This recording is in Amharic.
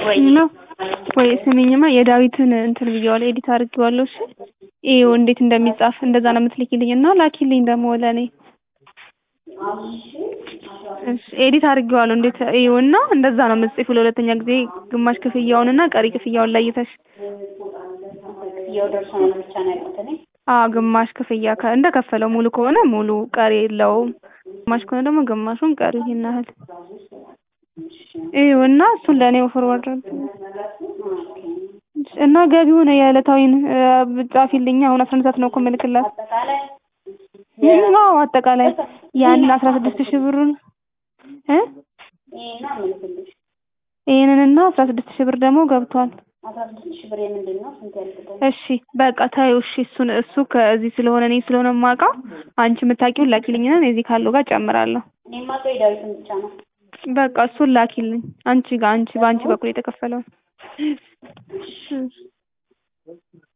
ወይ ነው ወይ ስሚኝማ የዳዊትን እንትን ብዬዋለሁ ኤዲት አድርጌዋለሁ እሺ ይኸው እንዴት እንደሚጻፍ እንደዛ ነው የምትልኪልኝ እና ላኪልኝ ደግሞ ለእኔ እሺ ኤዲት አድርጌዋለሁ እንዴት ይኸውና እንደዛ ነው የምትጽፊው ለሁለተኛ ጊዜ ግማሽ ክፍያውንና ቀሪ ክፍያውን ለይተሽ ክፍያው ደርሶ ነው ብቻ ነው ያልኩት እኔ አዎ ግማሽ ክፍያ ከ- እንደከፈለው ሙሉ ከሆነ ሙሉ ቀሪ የለውም ግማሽ ከሆነ ደግሞ ግማሹን ቀሪ ይሄን ያህል ይኸውና እሱን ለእኔ ፎርዋርድ አድርጊልኝ እና ገቢውን የዕለታዊን ጻፊልኝ አሁን አስራ አንድ ሰዓት ነው እኮ የምልክላት አጠቃላይ አዎ አጠቃላይ ያንን አስራ ስድስት ሺህ ብሩን እ ይሄን ነው የምልክልሽ ይሄንንና አስራ ስድስት ሺህ ብር ደግሞ ገብቷል አስራ ስድስት ሺህ ብር የምንድን ነው ስንት ያልኩት እሺ በቃ ታዩ እሺ እሱን እሱ ከዚህ ስለሆነ እኔ ስለሆነ የማውቀው አንቺ የምታውቂውን ላኪልኝና እኔ እዚህ ካለው ጋር ጨምራለሁ እኔ የማውቀው የዳዊትን ብቻ ነው በቃ እሱን ላኪልኝ አንቺ ጋር አንቺ በአንቺ በኩል የተከፈለውን